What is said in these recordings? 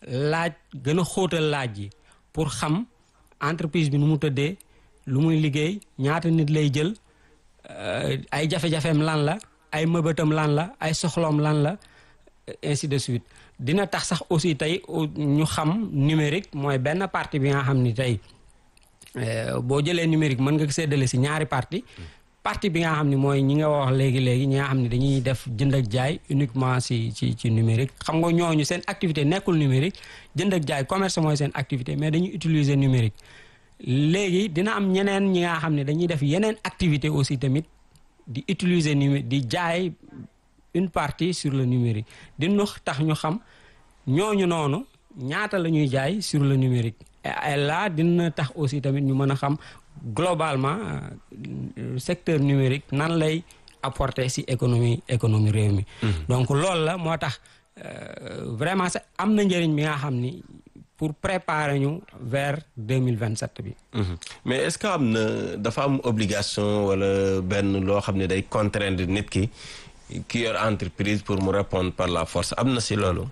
laaj gën a xóotal laaj yi pour xam entreprise bi nu mu tëddee lu muy liggéey ñaata nit lay jël ay jafe-jafeem lan la ay mëbëtam lan la ay soxloom lan la ainsi de suite dina tax sax aussi tey ñu xam numérique mooy benn partie bi nga xam ni tey boo jëlee numérique mën nga séddale si ñaari partie partie bi nga xam ne mooy ñi nga wax léegi léegi ñi nga xam ne dañuy def jënd ak jaay uniquement si ci ci numérique xam nga ñooñu seen activité nekkul numérique jënd ak jaay commerce mooy seen activité mais dañuy utiliser numérique léegi dina am ñeneen ñi nga xam ne dañuy def yeneen activité aussi tamit di utiliser numérique di jaay une partie sur le numérique dina tax ñu xam ñooñu noonu ñaata la ñuy jaay sur le numérique et là dina tax aussi tamit ñu mën a xam globalement secteur numérique nan lay apporter ci économie économie réew mi donc loolu la moo tax vraiment sax am na njëriñ bi nga xam ni pour préparer ñu vers deux mille vingt sept bi. mais est-ce que am na dafa am obligation wala benn loo xam ne day contraindre nit ki ki yor entreprise pour mu répondre par la force am na ci loolu.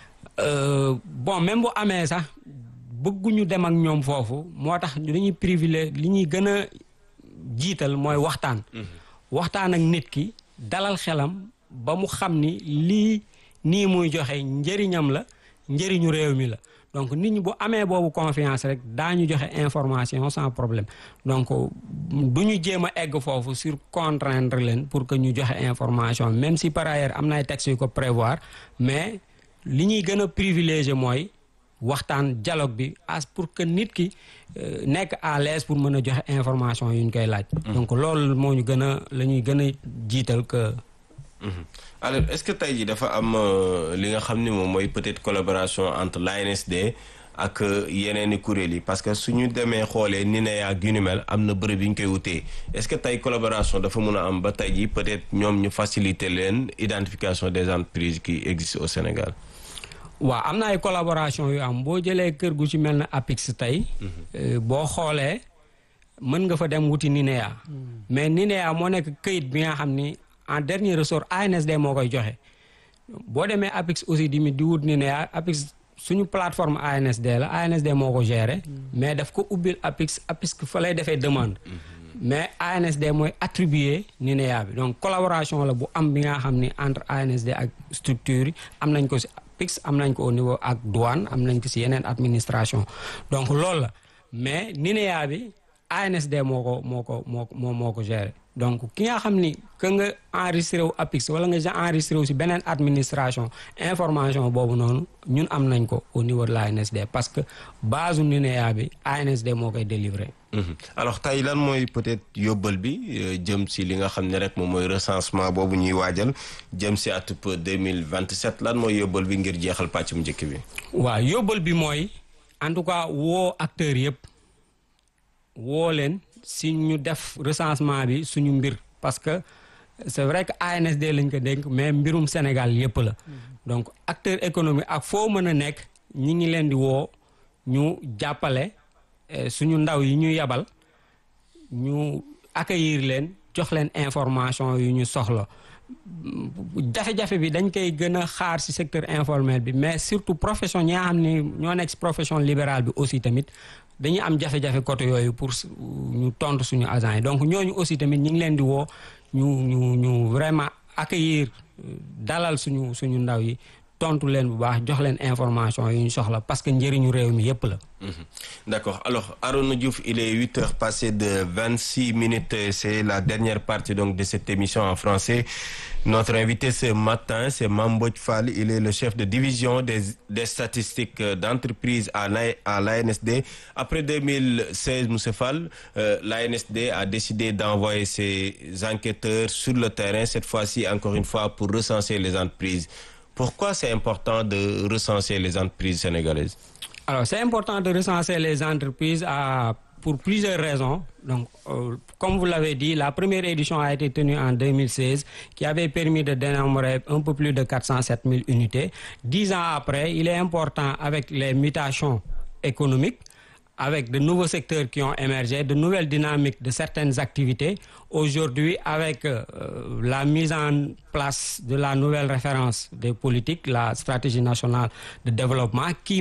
bon même bu amee sax bëgguñu dem ak ñoom foofu moo tax dañuy privilégié li ñuy gën a jiital mooy waxtaan. waxtaan ak nit ki dalal xelam ba mu xam ni lii nii muy joxe njëriñam la njëriñu réew mi la. donc nit ñi bu amee boobu confiance rek daañu joxe information sans problème donc du ñu jéem a egg foofu sur contraindre leen pour que ñu joxe information même si par ailleurs am na ay textes yu ko prévoir mais li ñuy gën a privilégié mooy waxtaan dialogue bi as pour que nit ki nekk à l'aise pour mën a joxe information yu ñu koy laaj. donc loolu moo ñu gën a la ñuy gën a jiital que. alors est-ce que tey jii dafa am li nga xam ni moom mooy peut-être collaboration entre l'ANSD ak yeneen i kuréel yi parce que suñu demee xoolee ni ne ak yu ni mel am na bërëb yi ñu koy wutee est-ce que tey collaboration dafa mun a am ba tey jii peut-être ñoom ñu faciliter leen identification des entreprises qui existent au Sénégal. waaw am na ay collaboration yu am boo jëlee kër gu ci mel na APIX tey. boo xoolee mën nga fa dem wuti NINEA. mais NINEA moo nekk këyit bi nga xam ni. en dernier ressort ANSD moo koy joxe boo demee APIX aussi di di wut ni ne APIX suñu plateforme ANSD la ANSD moo ko gérer mais daf ko ubbil APIX APIX fa lay defee demande mais ANSD mooy attribuer NINEA bi donc collaboration la bu am bi nga xam ni entre ANSD ak structure yi am nañ ko si APIX am nañ ko au niveau ak douane am nañ ko si yeneen administration donc loolu la mais NINEA bi ANSD moo ko moo ko moo moo moo ko gérer donc ki nga xam ni que nga enregistré wu APIX wala nga enregistré wu si beneen administration information boobu noonu ñun am nañ ko au niveau de la ANSD parce que base u NINEA bi ANSD moo koy délivrer. alors tey lan mooy peut-être yóbbal bi jëm si li nga xam ne rek moom mooy recensement boobu ñuy waajal jëm si atub 2027 lan mooy yóbbal bi ngir jeexal pàcc mu njëkk bi. waaw yóbbal bi mooy en tout cas woo acteurs yëpp woo leen. si ñu def recensement bi suñu mbir parce que c'est vrai que ANSD lañ ko dénk mais mbirum Sénégal yépp la donc acteur économique ak foo mën a nekk ñi ngi leen di woo ñu jàppale suñu ndaw yi ñu yabal ñu accueillir leen jox leen information yu ñu soxla jafe-jafe bi dañ koy gën a xaar ci secteur informel bi mais surtout profession ñi nga xam ne ñoo nekk ci profession libérale bi aussi tamit dañuy am jafe-jafe côté yooyu pour ñu tontu suñu agents yi donc ñooñu aussi tamit ñu ngi leen di woo ñu ñu ñu vraiment accueillir dalal suñu suñu ndaw yi tontu leen bu baax jox leen information yu ñu soxla parce que njëriñu réew mi yépp la. D'accord alors Arona Diouf il est huit heures passées de vingt-six minutes c'est la dernière partie donc de cette émission en français notre invité ce matin c'est Mame Mbodj Fall il est le chef de division des des statistiques d'entreprise à la à l'ANSD après 2016 monsieur Fall euh, l'ANSD a décidé d'envoyer ses enquêteurs sur le terrain cette fois-ci encore une fois pour recenser les entreprises pourquoi c'est important de recenser les entreprises sénégalaises alors c'est important de recenser les entreprises à pour plusieurs raisons donc euh, comme vous l'avez dit la première édition a été tenue en 2016 qui avait permis de dénombrer un peu plus de 407 000 unités dix ans après il est important avec les mutations économiques avec de nouveaux secteurs qui ont émergé, de nouvelles dynamiques de certaines activités. Aujourd'hui, avec euh, la mise en place de la nouvelle référence des politiques, la stratégie nationale de développement, qui